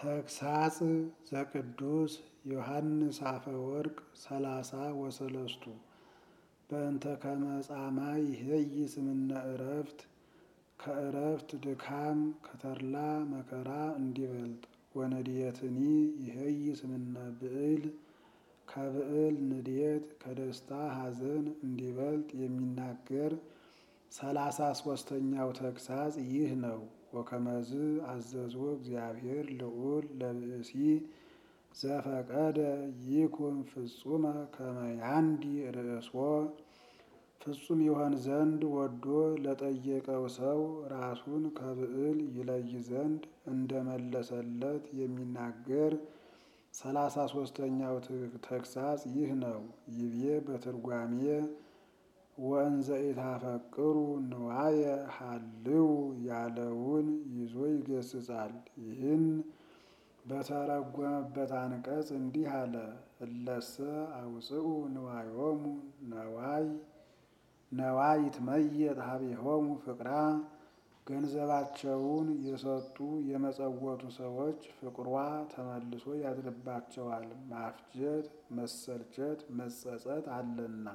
ተግሳጽ ዘቅዱስ ዮሐንስ አፈወርቅ ሰላሳ ወሰለስቱ በእንተ ከመ ጻማ ይሄይስ እምነ ዕረፍት ከዕረፍት ድካም ከተድላ መከራ እንዲበልጥ ወነድየትኒ ይሄይስ እምነ ብዕል ከብዕል ንድየት ከደስታ ሐዘን እንዲበልጥ የሚናገር ሰላሳ ሶስተኛው ተግሳጽ ይህ ነው። ወከመዝ አዘዞ እግዚአብሔር ልዑል ለብእሲ ዘፈቀደ ይኩን ፍጹመ ከመ ያንዲ ርእሶ ፍጹም ይሆን ዘንድ ወዶ ለጠየቀው ሰው ራሱን ከብዕል ይለይ ዘንድ እንደመለሰለት የሚናገር ሰላሳ ሶስተኛው ተግሳጽ ይህ ነው። ይቤ በትርጓሜ ወእንዘ ኢታፈቅሩ ንዋየ ሀልው ያለውን ይዞ ይገስጻል። ይህን በተረጎመበት አንቀጽ እንዲህ አለ። እለሰ አውፅኡ ንዋዮሙ ነዋይ ነዋይ ይትመየጥ ሀቤሆሙ ፍቅራ ገንዘባቸውን የሰጡ የመጸወቱ ሰዎች ፍቅሯ ተመልሶ ያድርባቸዋል። ማፍጀት፣ መሰልቸት፣ መጸጸት አለና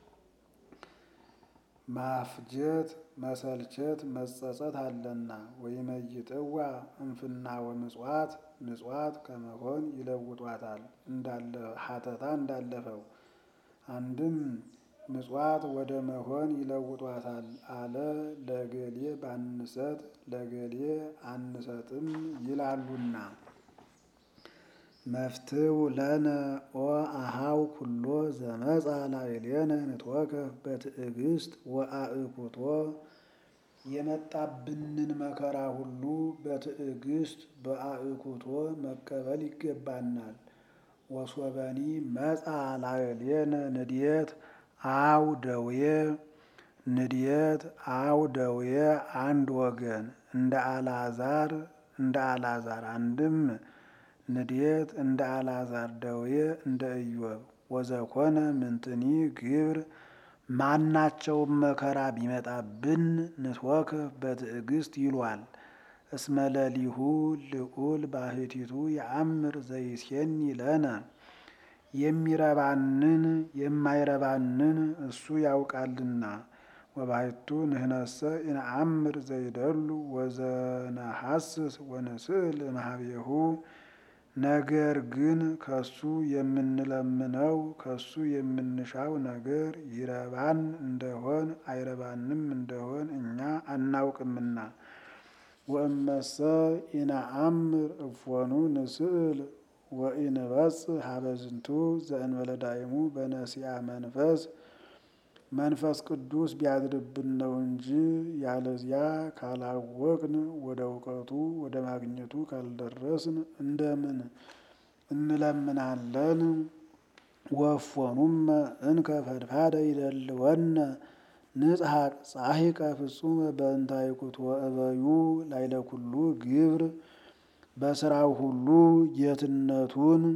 ማፍጀት፣ መሰልቸት፣ መጸጸት አለና ወይመይጥዋ እንፍና ወምጽዋት ምጽዋት ከመሆን ይለውጧታል። እንዳለ ሀተታ እንዳለፈው አንድም ምጽዋት ወደ መሆን ይለውጧታል አለ። ለገሌ ባንሰጥ ለገሌ አንሰጥም ይላሉና መፍትው ለነ ኦ አሃው ኩሎ ዘመጻ ላዕሌነ ንትወከፍ በትዕግስት ወአእኩቶ የመጣብንን መከራ ሁሉ በትዕግስት በአእኩቶ መቀበል ይገባናል። ወሶበኒ መጻ ላዕሌነ ንድየት አው ደዌ ንድየት አው ደዌ አንድ ወገን እንደ አልዓዛር እንደ አልዓዛር አንድም ንድየት እንደ አልዓዛር ደዌ እንደ ኢዮብ ወዘኮነ ምንትኒ ግብር ማናቸውም መከራ ቢመጣብን ንትወከፍ በትዕግስት ይሏል። እስመ ለሊሁ ልዑል ባሕቲቱ የአምር ዘይሴኒ ለነ የሚረባንን የማይረባንን እሱ ያውቃልና። ወባሕቱ ንህነሰ ኢነአምር ዘይደሉ ወዘነሐስስ ወንስእል እምኀቤሁ ነገር ግን ከሱ የምንለምነው ከሱ የምንሻው ነገር ይረባን እንደሆን አይረባንም እንደሆን እኛ አናውቅምና። ወእመሰ ኢነአምር እፎኑ ንስእል ወኢንበጽሕ ሀበ ዝንቱ ዘእንበለ ዳይሙ በነሲአ መንፈስ መንፈስ ቅዱስ ቢያድርብን ነው እንጂ ያለዚያ ካላወቅን ወደ እውቀቱ ወደ ማግኘቱ ካልደረስን እንደምን እንለምናለን? ወእፎኑመ እንከ ፈድፋደ ይደልወነ ንጽሐቅ ጻሒቀ ፍጹመ በእንተ አዕኩቶ እበዩ ላዕለ ኩሉ ግብር በስራው ሁሉ ጌትነቱን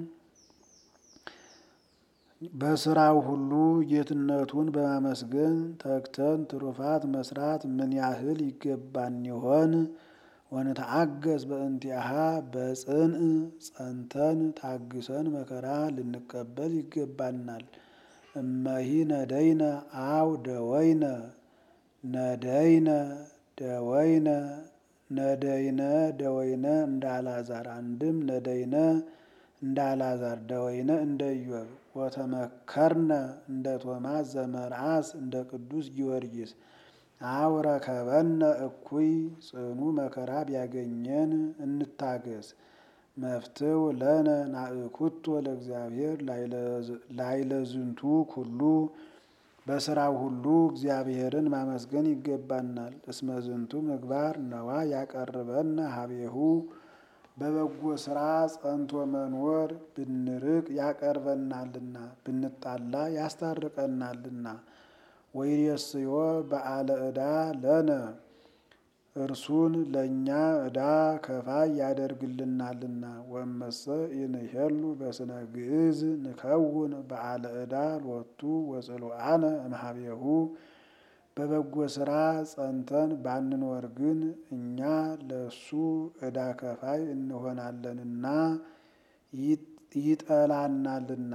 በስራው ሁሉ ጌትነቱን በማመስገን ተግተን ትሩፋት መስራት ምን ያህል ይገባን ይሆን? ወንተአገዝ በእንቲአሃ በጽንዕ ጸንተን ታግሰን መከራ ልንቀበል ይገባናል። እመሂ ነደይነ አው ደወይነ ነደይነ ደወይነ ነደይነ ደወይነ እንደ አልዓዛር አንድም ነደይነ እንደ አልዓዛር ደወይነ እንደ ኢዮብ ወተመከርነ እንደ ቶማስ ዘመርዓስ እንደ ቅዱስ ጊዮርጊስ አው ረከበነ እኩይ ጽኑ መከራ ቢያገኘን እንታገስ። መፍትው ለነ ናእኩቶ ለእግዚአብሔር ላዕለ ዝንቱ ኩሉ በስራው ሁሉ እግዚአብሔርን ማመስገን ይገባናል። እስመ ዝንቱ ምግባር ነዋ ያቀርበነ ሀቤሁ በበጎ ስራ ጸንቶ መኖር ብንርቅ ያቀርበናልና ብንጣላ ያስታርቀናልና። ወይሬስዮ በዓለ ዕዳ ለነ እርሱን ለእኛ ዕዳ ከፋይ ያደርግልናልና። ወእመሰ ኢንሄሉ በስነ ግዕዝ ንከውን በዓለ ዕዳ ሎቱ ወጽሉአነ እምኀቤሁ በበጎ ስራ ጸንተን ባንኖር ግን እኛ ለሱ ዕዳ ከፋይ እንሆናለንና ይጠላናልና።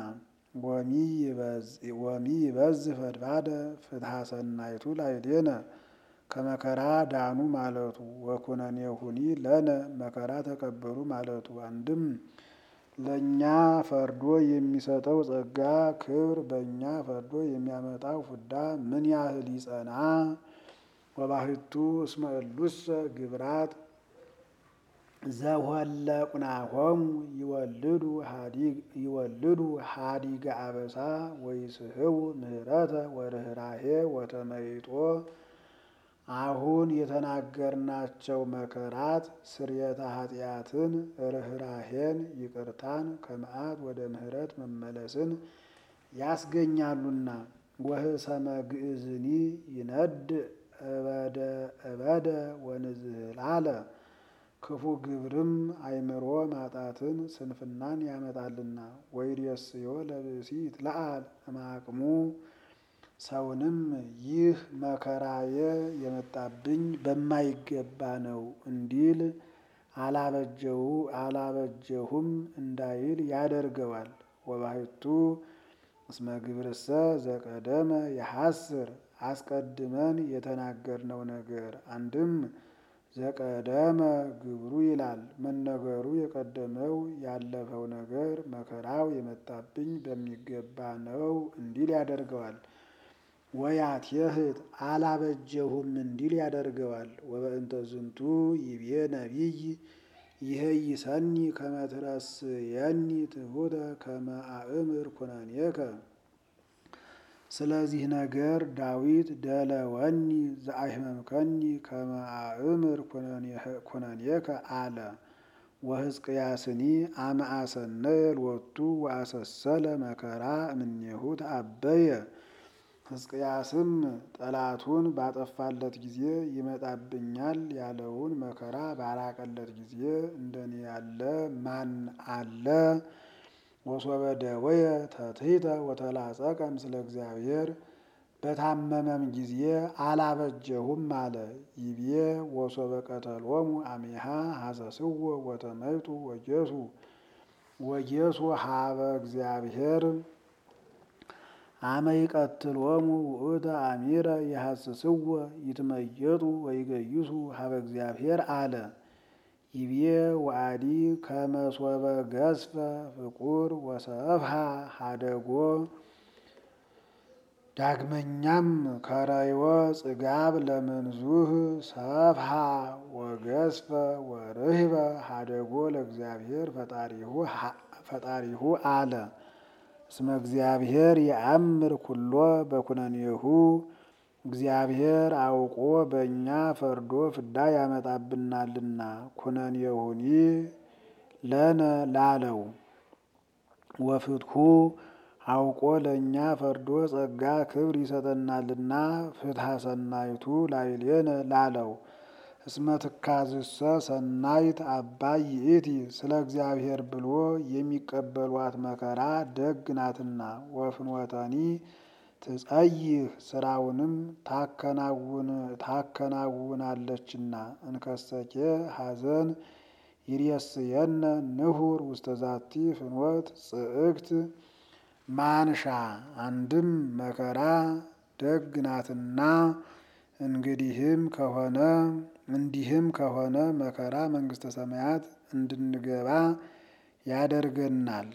ወሚ ይበዝ ፈድፋደ ፍትሐ ሰናይቱ ላዕሌነ ከመከራ ዳኑ ማለቱ ወኩነኔሁኒ ለነ መከራ ተቀበሉ ማለቱ። አንድም ለእኛ ፈርዶ የሚሰጠው ጸጋ ክብር በእኛ ፈርዶ የሚያመጣው ፍዳ ምን ያህል ይጸና። ወባሕቱ እስመ እሉሰ ግብራት ዘኍለቁናሆሙ ይወልዱ ሀዲገ አበሳ ወይስሕቡ ምህረተ ወርኅራኄ ወተመይጦ። አሁን የተናገርናቸው መከራት ስርየተ ኃጢአትን፣ ርኅራኄን፣ ይቅርታን ከመዓት ወደ ምሕረት መመለስን ያስገኛሉና። ወህሰመ ግእዝኒ ይነድ እበደ እበደ ወንዝህላለ ክፉ ግብርም አእምሮ ማጣትን ስንፍናን ያመጣልና። ወይሬስዮ ለብእሲ ይትለዓል እምአቅሙ ሰውንም ይህ መከራዬ የመጣብኝ በማይገባ ነው እንዲል አላበጀሁም እንዳይል ያደርገዋል። ወባሕቱ እስመ ግብርሰ ዘቀደመ የሐስር አስቀድመን የተናገርነው ነገር አንድም ዘቀደመ ግብሩ ይላል መነገሩ የቀደመው ያለፈው ነገር መከራው የመጣብኝ በሚገባ ነው እንዲል ያደርገዋል። ወያትየህት አላበጀሁም እንዲል ያደርገዋል። ወበእንተ ዝንቱ ይቤ ነቢይ ይሄይሰኒ ከመ ትረስየኒ ትሑተ ከመ አእምር ኩነኔከ። ስለዚህ ነገር ዳዊት ደለወኒ ዘአሕመምከኒ ከመ አእምር ኩነኔከ አለ። ወሕዝቅያስኒ አመ አሰነየ ሎቱ ወአሰሰለ መከራ እምኔሁ ተአበየ። ሕዝቅያስም ጠላቱን ባጠፋለት ጊዜ ይመጣብኛል ያለውን መከራ ባራቀለት ጊዜ እንደኔ ያለ ማን አለ? ወሶበ ደወየ ተትሕተ ወተላጸቀ ምስለ እግዚአብሔር በታመመም ጊዜ አላበጀሁም አለ። ይቤ ወሶበ ቀተሎሙ አሜሃ ሐሰስዎ ወተመይጡ ወጌሱ ወጌሱ ሀበ እግዚአብሔር አመ ይቀትሎሙ ውእተ አሚረ የሐስስዎ ይትመየጡ ወይገይሱ ሀበ እግዚአብሔር አለ። ይቤ ወአዲ ከመ ሶበ ገዝፈ ፍቁር ወሰፍሐ ሀደጎ ዳግመኛም ከረይወ ጽጋብ ለምንዙህ ሰፍሐ ወገዝፈ ወርህበ ሀደጎ ለእግዚአብሔር ፈጣሪሁ አለ። እስመ እግዚአብሔር የአምር ኩሎ በኩነኔሁ እግዚአብሔር አውቆ በእኛ ፈርዶ ፍዳ ያመጣብናልና። ኩነኔሁኒ ለነ ላለው ወፍትሑ አውቆ ለእኛ ፈርዶ ጸጋ ክብር ይሰጠናልና። ፍትሐ ሰናይቱ ላዕሌነ ላለው እስመ ትካዝሰ ሰናይት አባይ ይእቲ ስለ እግዚአብሔር ብሎ የሚቀበሏት መከራ ደግ ናትና። ወፍኖተኒ ትጸይህ ስራውንም ታከናውናለችና። እንከሰኬ ሐዘን ይሬስየነ ንሁር ውስተ ዛቲ ፍኖት ጽእክት ማንሻ አንድም መከራ ደግ ናትና እንግዲህም ከሆነ እንዲህም ከሆነ መከራ መንግሥተ ሰማያት እንድንገባ ያደርገናል።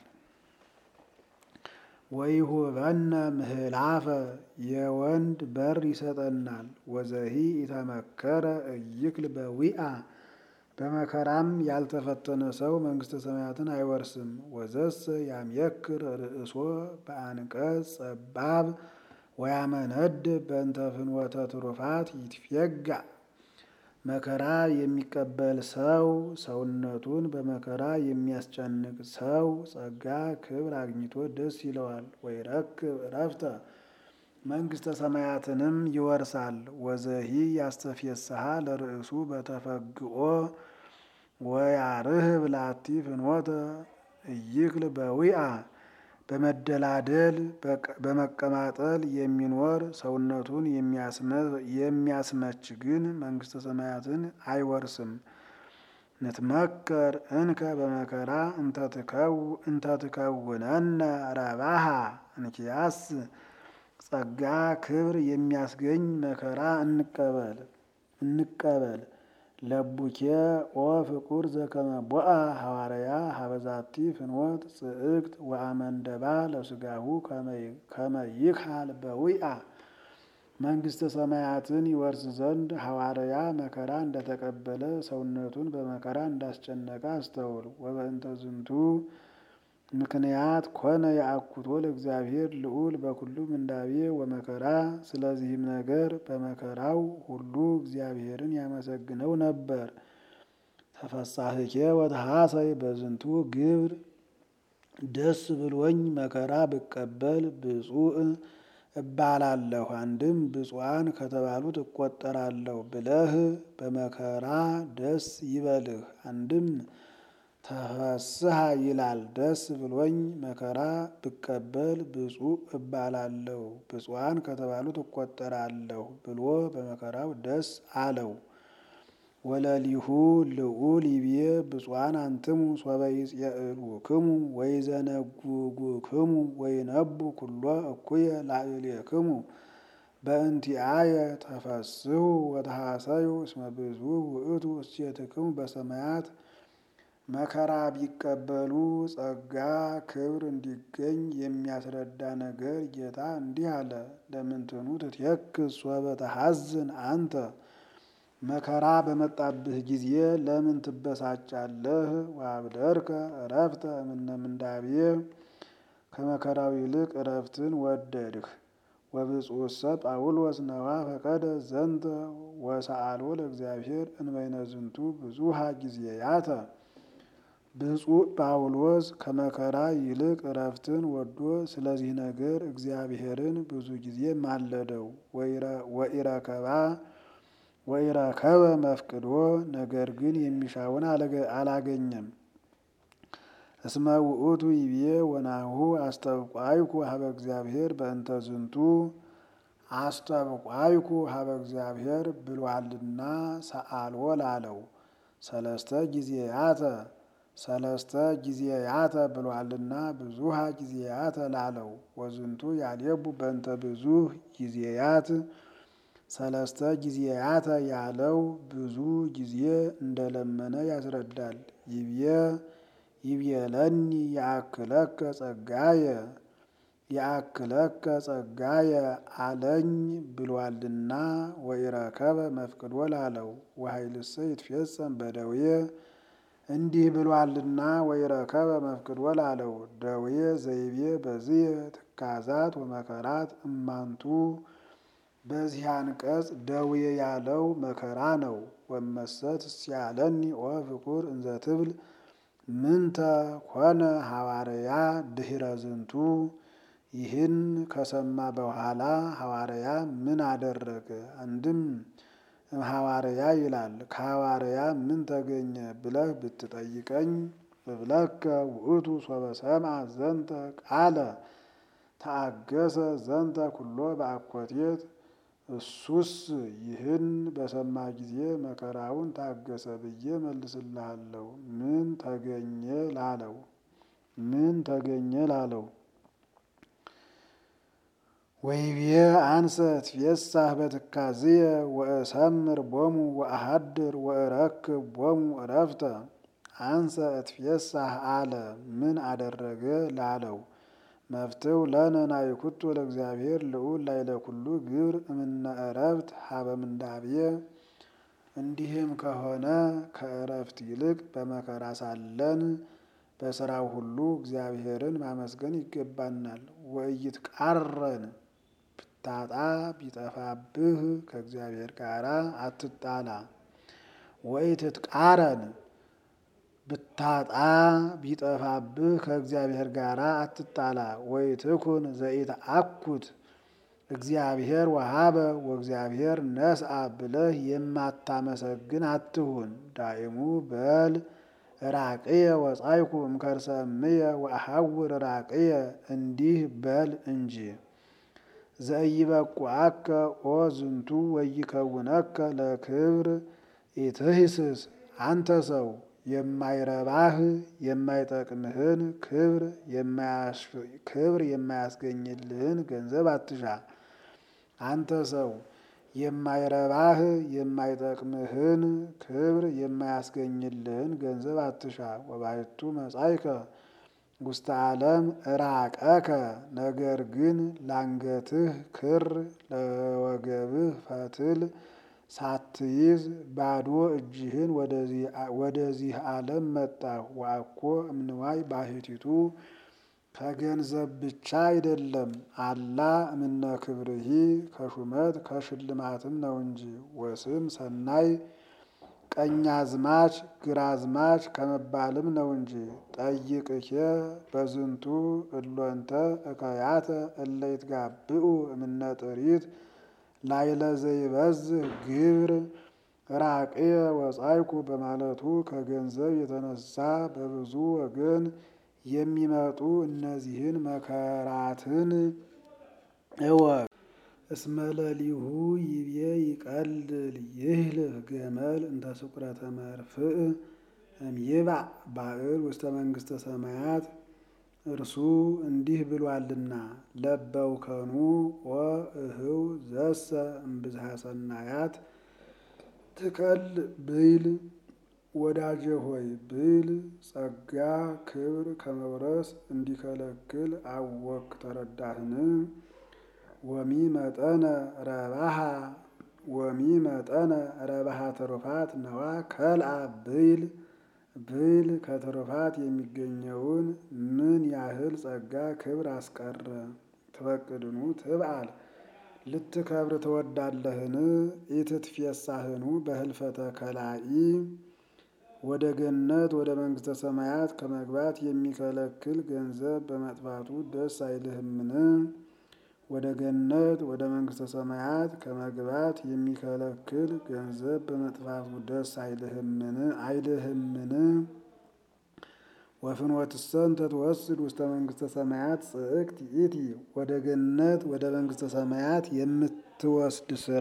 ወይሁበነ ምህላፈ የወንድ በር ይሰጠናል። ወዘሂ ኢተመከረ እይክል በዊአ በመከራም ያልተፈተነ ሰው መንግሥተ ሰማያትን አይወርስም። ወዘሰ ያምየክር ርእሶ በአንቀጽ ጸባብ ወያመነድ በእንተ ፍኖተ ትሩፋት ይትፌጋ መከራ የሚቀበል ሰው ሰውነቱን በመከራ የሚያስጨንቅ ሰው ጸጋ ክብር አግኝቶ ደስ ይለዋል። ወይረክብ ዕረፍተ መንግሥተ ሰማያትንም ይወርሳል። ወዘሂ ያስተፌስሃ ለርእሱ በተፈግኦ ወያርህብ ላቲ ፍኖተ እይክል በዊአ በመደላደል በመቀማጠል የሚኖር ሰውነቱን የሚያስመች ግን መንግሥተ ሰማያትን አይወርስም። ንትመከር እንከ በመከራ እንተትከውነነ ረባሃ እንኪያስ ጸጋ ክብር የሚያስገኝ መከራ እንቀበል እንቀበል ለቡኬ ኦ ፍቁር ዘከመ ቦአ ሐዋርያ ሀበዛቲ ፍኖት ጽዕቅት ወአመንደባ ለስጋሁ ከመ ይክሃል በዊአ መንግሥተ ሰማያትን ይወርስ ዘንድ ሐዋርያ መከራ እንደተቀበለ ሰውነቱን በመከራ እንዳስጨነቀ አስተውል። ወበእንተ ዝንቱ ምክንያት ኮነ የአኩቶ ለእግዚአብሔር ልዑል በኩሉ ምንዳቤ ወመከራ። ስለዚህም ነገር በመከራው ሁሉ እግዚአብሔርን ያመሰግነው ነበር። ተፈሳህኬ ወተሐሰይ በዝንቱ ግብር ደስ ብሎኝ መከራ ብቀበል ብፁዕ እባላለሁ አንድም ብፁዓን ከተባሉት እቆጠራለሁ ብለህ በመከራ ደስ ይበልህ። አንድም ተፈስሐ ይላል ደስ ብሎኝ መከራ ብቀበል ብፁዕ እባላለሁ ብፁዓን ከተባሉት እቆጠራለሁ ብሎ በመከራው ደስ አለው። ወለሊሁ ልዑል ይቤ ብፁዓን አንትሙ ሶበ ይጽየዕሉክሙ ወይዘነጉጉክሙ ወይነቡ ኩሎ እኩየ ላዕሌክሙ በእንቲአየ ተፈስሑ ወተሐሰዩ እስመ ብዙኅ ውእቱ እሴትክሙ በሰማያት። መከራ ቢቀበሉ ጸጋ ክብር እንዲገኝ የሚያስረዳ ነገር ጌታ እንዲህ አለ። ለምንትኑ ትትየክዝ ሶበ ተሐዝን አንተ መከራ በመጣብህ ጊዜ ለምን ትበሳጫለህ? ወአብደርከ ዕረፍተ እምነ ምንዳቤ ከመከራው ይልቅ ዕረፍትን ወደድህ። ወብፁዕሰ ጳውሎስ ነዋ ፈቀደ ዘንተ ወሰአሎ ለእግዚአብሔር እንበይነ ዝንቱ ብዙሃ ጊዜያተ። ብፁዕ ጳውሎስ ከመከራ ይልቅ ዕረፍትን ወዶ ስለዚህ ነገር እግዚአብሔርን ብዙ ጊዜ ማለደው። ወኢረከባ ወኢረከበ መፍቅዶ ነገር ግን የሚሻውን አላገኘም። እስመ ውእቱ ይቤ ወናሁ አስተብቋይኩ ሀበ እግዚአብሔር በእንተ ዝንቱ አስተብቋይኩ ሀበ እግዚአብሔር ብሏልና ሰአልዎ ላለው ሰለስተ ጊዜያተ ሰለስተ ጊዜያተ ብሏልና ብዙሃ ጊዜያተ ላለው ወዝንቱ ያሌቡ በእንተ ብዙህ ጊዜያት ሰለስተ ጊዜያተ ያለው ብዙ ጊዜ እንደለመነ ያስረዳል። ይብየ ይብየለኒ የአክለከ ጸጋየ የአክለከ ጸጋየ አለኝ ብሏልና ወኢረከበ መፍቅዶ ላለው ወኃይልሰ ይትፌጸም በደዌ እንዲህ ብሏልና ወኢረከበ መፍቅዶ ላለው ደዌ ዘይቤ በዝየ ትካዛት ወመከራት እማንቱ በዚህ አንቀጽ ደዌ ያለው መከራ ነው። ወመሰት ሲያለኒ ኦ ፍቁር እንዘ ትብል ምንተ ኮነ ሐዋርያ ድኅረ ዝንቱ። ይህን ከሰማ በኋላ ሐዋርያ ምን አደረገ? አንድም ሐዋርያ ይላል ከሐዋርያ ምን ተገኘ ብለህ ብትጠይቀኝ እብለከ ውእቱ ሶበ ሰምዐ ዘንተ ቃለ ተአገሰ ዘንተ ኩሎ በአኮቴት እሱስ ይህን በሰማ ጊዜ መከራውን ታገሰ ብዬ መልስልሃለሁ። ምን ተገኘ ላለው ምን ተገኘ ላለው ወይቤ አንሰ ትፌሳህ በትካዝየ ወእሰምር ቦሙ ወአሃድር ወእረክብ ቦሙ እረፍተ። አንሰ እትፌሳህ አለ ምን አደረገ ላለው መፍትው ለነ ናይኩቶ ለእግዚአብሔር ልዑል ላይለ ኩሉ ግብር እምነ እረፍት ሀበ ምንዳቤ። እንዲህም ከሆነ ከእረፍት ይልቅ በመከራ ሳለን በስራው ሁሉ እግዚአብሔርን ማመስገን ይገባናል። ወእይት ቃረን ብታጣ ቢጠፋብህ ከእግዚአብሔር ጋር አትጣላ። ወኢትትቃረን ብታጣ ቢጠፋብህ ከእግዚአብሔር ጋር አትጣላ። ወኢትኩን ዘኢትአኩት እግዚአብሔር ወሀበ ወእግዚአብሔር ነስአ ብለህ የማታመሰግን አትሁን። ዳይሙ በል ራቅየ ወጻይኩ እምከርሰ እምየ ወአሐውር ራቅየ እንዲህ በል እንጂ ዘኢይበቁዐከ ኦ ዝንቱ ወይከውነከ ለክብር ኢትሂስስ አንተ ሰው የማይረባህ የማይጠቅምህን ክብር የማያስገኝልህን ገንዘብ አትሻ። አንተ ሰው የማይረባህ የማይጠቅምህን ክብር የማያስገኝልህን ገንዘብ አትሻ። ወባሕቱ መጻእከ ውስተ ዓለም ራቀከ ነገር ግን ላንገትህ ክር ለወገብህ ፈትል ሳትይዝ ባዶ እጅህን ወደዚህ ዓለም መጣህ። ወአኮ እምንዋይ ባሕቲቱ ከገንዘብ ብቻ አይደለም አላ እምነ ክብርሂ ከሹመት ከሽልማትም ነው እንጂ። ወስም ሰናይ ቀኛዝማች ግራዝማች ከመባልም ነው እንጂ። ጠይቅኬ በዝንቱ እሎንተ እከያተ እለ ይትጋብኡ እምነ ጥሪት ላይለ ዘይበዝህ ግብር ራቅየ ወጻይኩ በማለቱ ከገንዘብ የተነሳ በብዙ ወገን የሚመጡ እነዚህን መከራትን እወቅ። እስመ ለሊሁ ይቤ ይቀልል ይህልፍ ገመል እንተ ስቁረተ መርፍእ እምይባእ ባዕል ውስተ መንግሥተ ሰማያት እርሱ እንዲህ ብሏልና ለበውከኑ ወእህው ዘሰ እምብዝሃ ሰናያት ትቀል ብይል ወዳጄ ሆይ ብይል ጸጋ ክብር ከመውረስ እንዲከለክል አወክ ተረዳህን? ወሚ መጠነ ረባሃ ወሚ መጠነ ረባሃ ትሩፋት ነዋ ከልአ ብይል ብይል ከትሩፋት የሚገኘውን ምን ያህል ጸጋ ክብር አስቀረ። ትፈቅድኑ ትብአል ልትከብር ትወዳለህን? ኢትትፌሳህኑ በህልፈተ ከላኢ ወደ ገነት ወደ መንግሥተ ሰማያት ከመግባት የሚከለክል ገንዘብ በመጥፋቱ ደስ አይልህምን? ወደ ገነት ወደ መንግሥተ ሰማያት ከመግባት የሚከለክል ገንዘብ በመጥፋቱ ደስ አይልህምን አይልህምን? ወፍኖትሰ እንተ ትወስድ ውስተ መንግሥተ ሰማያት ጽእክት ይእቲ ወደ ገነት ወደ መንግሥተ ሰማያት የምትወስድ ስራ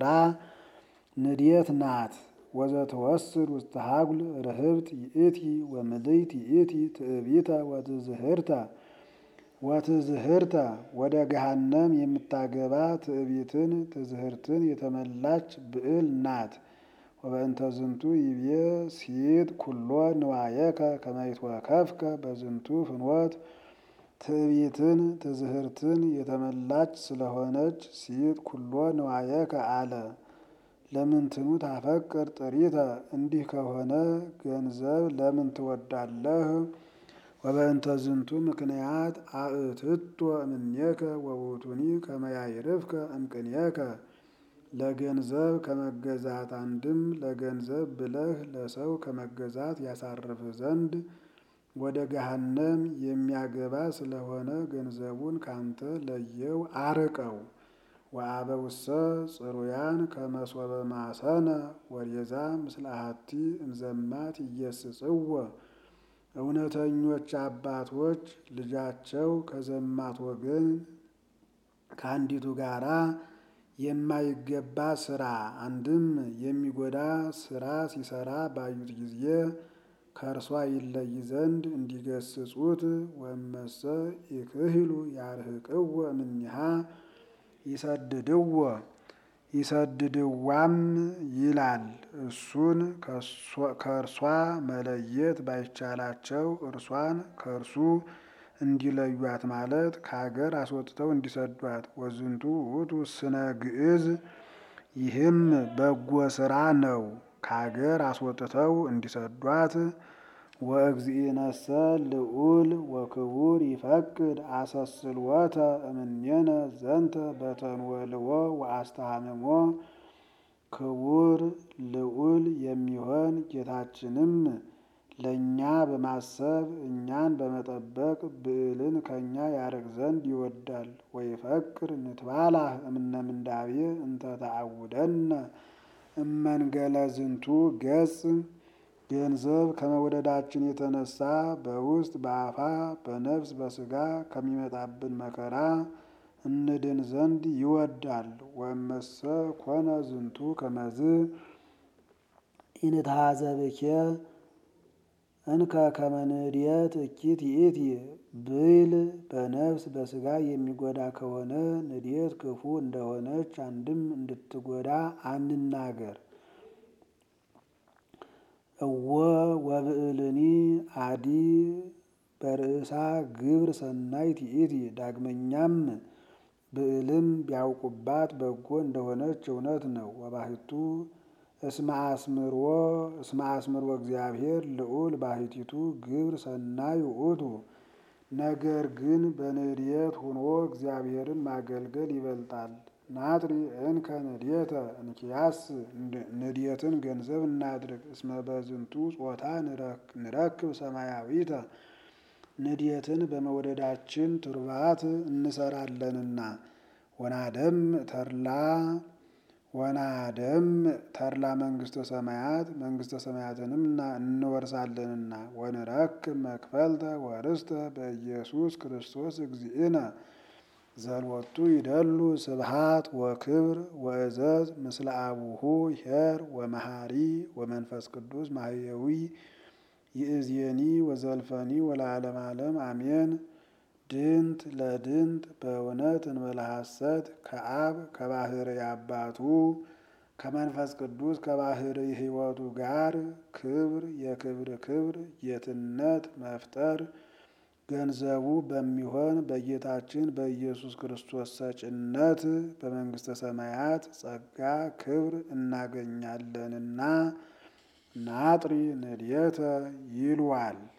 ንዴት ናት። ወዘትወስድ ውስተ ሀጉል ርህብት ይእቲ ወምልዕት ይእቲ ትዕቢተ ወትዝህርተ ወትዝህርተ ወደ ገሃነም የምታገባ ትዕቢትን ትዝህርትን የተመላች ብዕል ናት። ወበእንተ ዝንቱ ይቤ ሲጥ ኩሎ ንዋየከ ከመ ይትወከፍከ በዝንቱ ፍኖት ትዕቢትን ትዝህርትን የተመላች ስለሆነች ሲጥ ኩሎ ንዋየከ አለ። ለምንትኑ ታፈቅር ጥሪተ እንዲህ ከሆነ ገንዘብ ለምን ትወዳለህ? ወበእንተ ዝንቱ ምክንያት አእትቶ እምኔከ ወውእቱኒ ከመ ያዕርፍከ እምቅኔከ ለገንዘብ ከመገዛት አንድም ለገንዘብ ብለህ ለሰው ከመገዛት ያሳርፍ ዘንድ ወደ ገሃነም የሚያገባ ስለሆነ ገንዘቡን ካንተ ለየው አርቀው። ወአበውሰ ጽሩያን ከመሶበ ማሰነ ወሬዛ ምስለ አሐቲ እምዘማት ኢየስጽዎ እውነተኞች አባቶች ልጃቸው ከዘማት ወገን ከአንዲቱ ጋራ የማይገባ ስራ አንድም የሚጎዳ ስራ ሲሰራ ባዩት ጊዜ ከእርሷ ይለይ ዘንድ እንዲገስጹት ወመሰ ይክህሉ ያርህቅዎ እምኔሃ ይሰድድዎ ይሰድድዋም ይላል። እሱን ከእርሷ መለየት ባይቻላቸው እርሷን ከእርሱ እንዲለዩት ማለት ከሀገር አስወጥተው እንዲሰዷት። ወዝንቱ ውእቱ ስነ ግዕዝ ይህም በጎ ስራ ነው። ከሀገር አስወጥተው እንዲሰዷት። ወእግዚእነሰ ልዑል ወክቡር ይፈቅድ አሰስልወተ እምኔነ ዘንተ በተንወልዎ ወአስተሃምሞ ክቡር ልዑል የሚሆን ጌታችንም ለእኛ በማሰብ እኛን በመጠበቅ ብዕልን ከእኛ ያርቅ ዘንድ ይወዳል። ወይፈቅር ንትባላህ እምነ ምንዳቤ እንተ ተአውደነ እመንገለ ዝንቱ ገጽ ገንዘብ ከመውደዳችን የተነሳ በውስጥ በአፋ በነፍስ በስጋ ከሚመጣብን መከራ እንድን ዘንድ ይወዳል። ወመሰ ኮነ ዝንቱ ከመዝ ኢንታዘብኬ እንከ ከመንድየት እኪት ይእቲ ብል በነፍስ በስጋ የሚጎዳ ከሆነ ንድየት ክፉ እንደሆነች አንድም እንድትጎዳ አንናገር። እወ ወብዕልኒ አዲ በርእሳ ግብር ሰናይት ይእቲ ዳግመኛም ብዕልም ቢያውቁባት በጎ እንደሆነች እውነት ነው። ወባሕቱ እስመ አስምሮ እስመ አስምሮ እግዚአብሔር ልዑል ባሕቲቱ ግብር ሰናይ ውእቱ። ነገር ግን በንድየት ሆኖ እግዚአብሔርን ማገልገል ይበልጣል። ናጥሪ እንከ ንድየተ እንኪያስ ንድየትን ገንዘብ እናድርግ። እስመ በዝንቱ ጾታ ንረክብ ሰማያዊተ ንድየትን በመውደዳችን ቱርባት እንሰራለንና ወናደም ተድላ ወናደም ተድላ መንግስተ ሰማያት መንግስተ ሰማያትንም እንወርሳለንና ወንረክብ መክፈልተ ወርስተ በኢየሱስ ክርስቶስ እግዚእነ ዘልወቱ ይደሉ ስብሃት ወክብር ወእዘዝ ምስለ አቡሁ ኄር ወመሃሪ ወመንፈስ ቅዱስ ማህየዊ ይእዜኒ ወዘልፈኒ ወለዓለመ ዓለም አሜን። ድንት ለድንት በእውነት እንበለ ሐሰት ከአብ ከባሕርይ አባቱ ከመንፈስ ቅዱስ ከባሕርይ ሕይወቱ ጋር ክብር የክብር ክብር ጌትነት መፍጠር ገንዘቡ በሚሆን በጌታችን በኢየሱስ ክርስቶስ ሰጭነት በመንግስተ ሰማያት ጸጋ ክብር እናገኛለንና ናጥሪ ንድየተ ይልዋል።